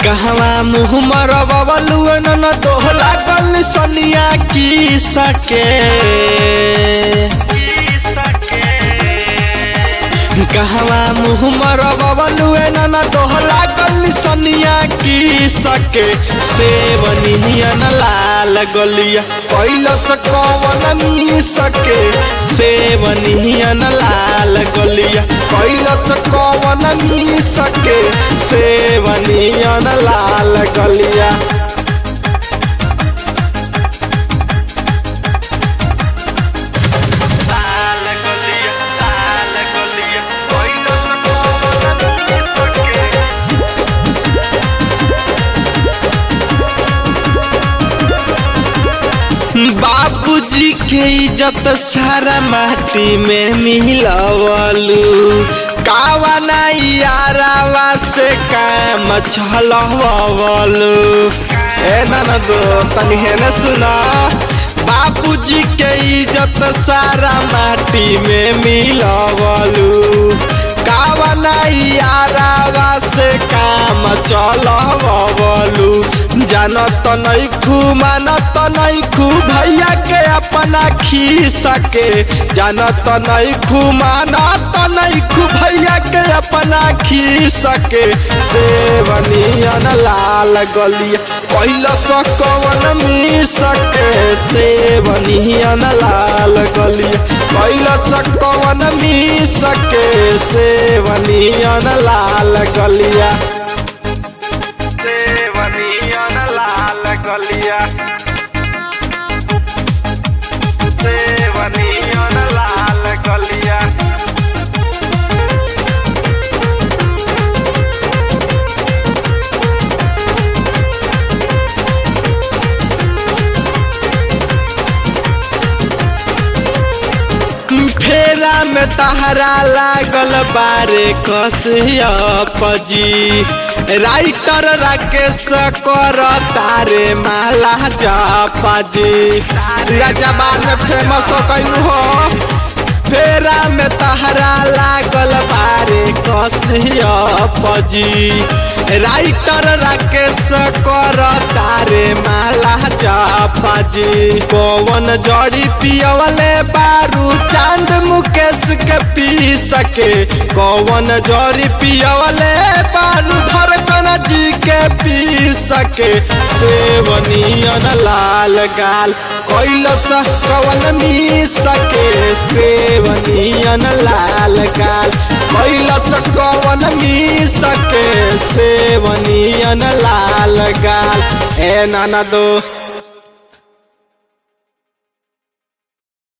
कहवा मुँह मरबलू न दोहला गल सनिया की सके कहवा मुँह मरबलू न दोहला गल सनिया की सके सेवनियन लाल गलिया कैलस कवन मी सके सेवनियन लाल गलिया कैलस कवन मी सके सेवनियन लाल गलिया लाल गलिया लाल गलिया कैलस कवन मी सके बाबूजी के इज्जत सारा माटी में मिलवलू कावा नहीं यारावा से काम छलवलू ए ना दो तनी है न सुना बाबूजी के इज्जत सारा माटी में मिलवलू कावा नहीं यारावा से काम चलवलू जानत नहीं खू मानत नहीं खू भैया के अपना खी सके जानत नहीं खू मानत नहीं खू भैया के अपना खी सके सेवनियन लाल गलिया पहिला सकवन मी सके सेवनियन लाल गलिया पहिला सकवन मी सके सेवनियन लाल गलिया सेवनियन लाल गलिया सेवनियन लाल गलिया फेरा में तहरा लागल बारे कसिया पजी राइटर राकेश कर तारे माला जापाजी जबान में फेमस कैलू हो फेरा में तहरा लागल बारे कसिया पजी राइटर राकेश कर तारे माला जापाजी कौन जड़ी पियवले बारू चांद मुकेश के पी सके कौन जड़ी पियवले बारू धड़कन जी के पी सके सेवनियन लाल गाल कैलस कवन मी सके सेवनियन लाल गाल कैलस कवन मी सके सेवनियन लाल गाल ए नाना दो